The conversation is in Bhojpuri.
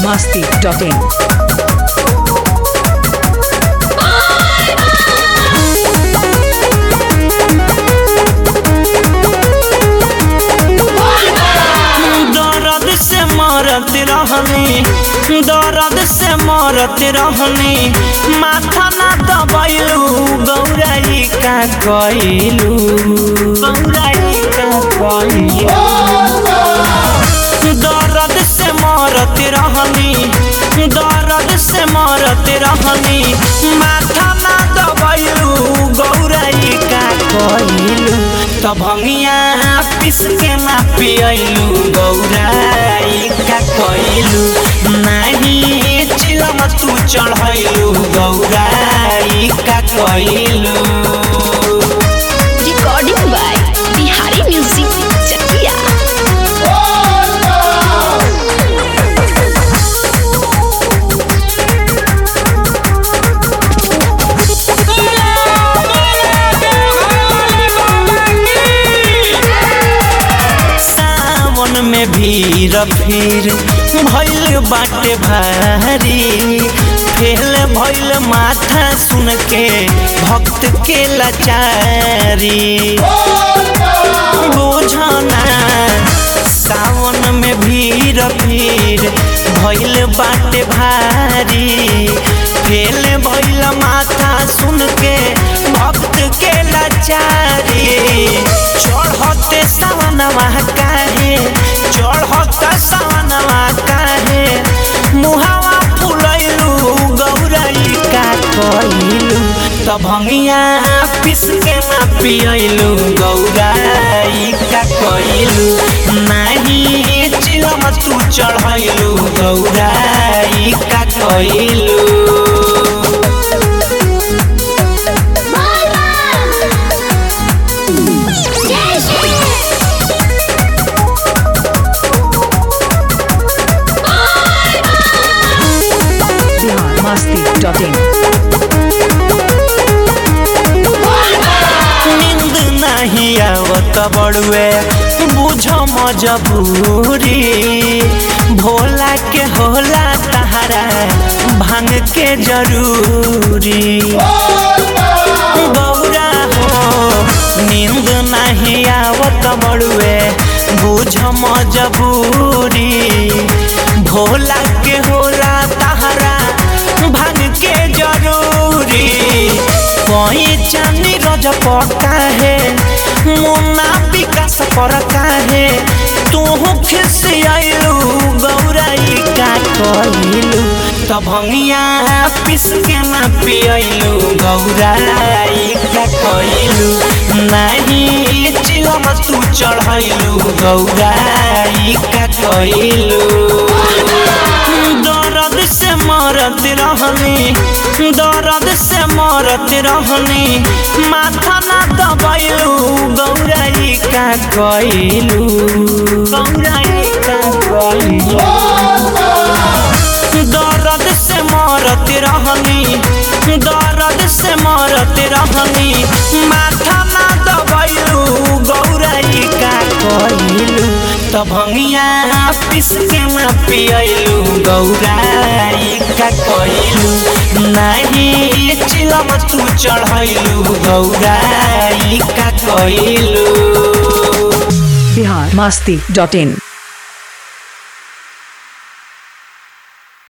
masti.in. दर्द से मरत रहनी दर्द से मरत रहनी माथा ना दबैलू गौराई का कइलू गौराई का कइलू दर्द से मरत रहनी दर्द से मरत रहनी माथा ना दबैलू गौराई का कइलू तब भंगिया पिस के ना पियलू गौराई का कइलू नाही चिलम तू चढ़ैलू गौराई का कइलू recording by Bihari Music Chakia. सावन में भीड़ फिर भैल बाटे भारी फेल भैल माथा सुन के भक्त के लाचारी बुझना सावन में भीड़ फिर भैल बाटे भारी फेल भैल माथा सुन के भक्त के लाचारी चढ़ते सावनवा काहे चढ़त सावनवा काहे मुहावा फुलैलू गौराई का कइलू त भंगिया पिस के ना पियलू गौराई का कइलू नाही चिलम तू चढ़ैलू गौराई का कइलू Bihar masti.in. नींद नहीं आवत बड़ुए बुझ मजबूरी भोला के होला तहरा भांग के जरूरी गौरा हो नींद नहीं आवत बड़ुए बुझ मजबूरी भोला के होला तहरा भांग के जरूरी कोई चांदी रज पका है मुन्ना विकास पर काहे तू खिसियालू गौराई का कइलू त भंगिया पिस के ना पियलू गौराई का कइलू नाही चिलम तू चढ़ैलू गौराई का कइलू दर्द से मरत रहनी दर्द से मरत रहनी माथा ना दबैलू गौराई का कइलू गौराई का कइलू दर्द से मरत रहनी दर्द से मरत रहनी माथा ना दबैलू गौराई का कइलू त भंगिया पिस के ना पियलू गौराई का कइलू नाही चिलम तू चढ़ैलू गौराई का कइलू Bihar masti.in.